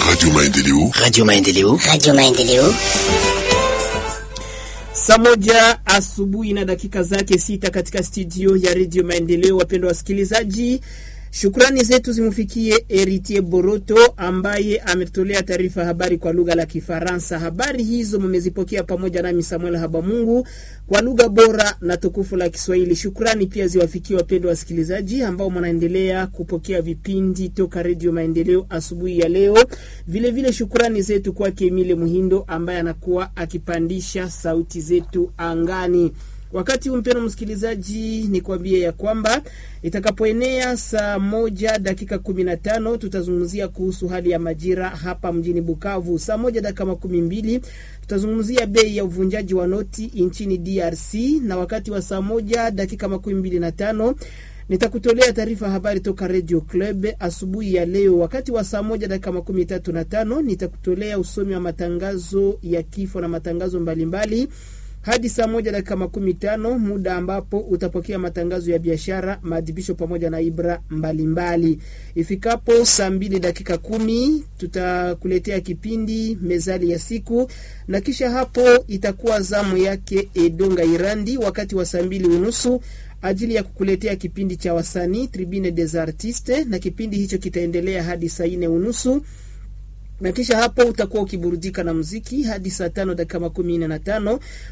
Radio Maendeleo. Radio Maendeleo. Radio Maendeleo. Saa moja asubuhi na dakika zake sita katika studio ya Radio Maendeleo. Wapendwa wasikilizaji, shukrani zetu zimfikie Eritier Boroto ambaye ametolea taarifa habari kwa lugha la Kifaransa. Habari hizo mmezipokea pamoja nami Samuel Habamungu kwa lugha bora na tukufu la Kiswahili. Shukrani pia ziwafikie wapendwa wasikilizaji ambao mnaendelea kupokea vipindi toka Radio Maendeleo asubuhi ya leo. Vile vile shukrani zetu kwake Emile Muhindo ambaye anakuwa akipandisha sauti zetu angani. Wakati huu mpendwa msikilizaji, ni kuambie ya kwamba itakapoenea saa moja dakika kumi na tano tutazungumzia kuhusu hali ya majira hapa mjini Bukavu. Saa moja dakika makumi mbili tutazungumzia bei ya uvunjaji wa noti nchini DRC, na wakati wa saa moja dakika makumi mbili na tano nitakutolea taarifa habari toka Radio Club asubuhi ya leo. Wakati wa saa moja dakika makumi tatu na tano nitakutolea usomi wa matangazo ya kifo na matangazo mbalimbali mbali hadi saa moja dakika makumi tano muda ambapo utapokea matangazo ya biashara, maadhibisho pamoja na ibra mbalimbali mbali. Ifikapo saa mbili dakika kumi tutakuletea kipindi mezali ya siku, na kisha hapo itakuwa zamu yake Edonga Irandi wakati wa saa mbili unusu ajili ya kukuletea kipindi cha wasanii Tribune des Artistes, na kipindi hicho kitaendelea hadi saa nne unusu na kisha hapo utakuwa ukiburudika na muziki hadi saa tano dakika makumi nne na tano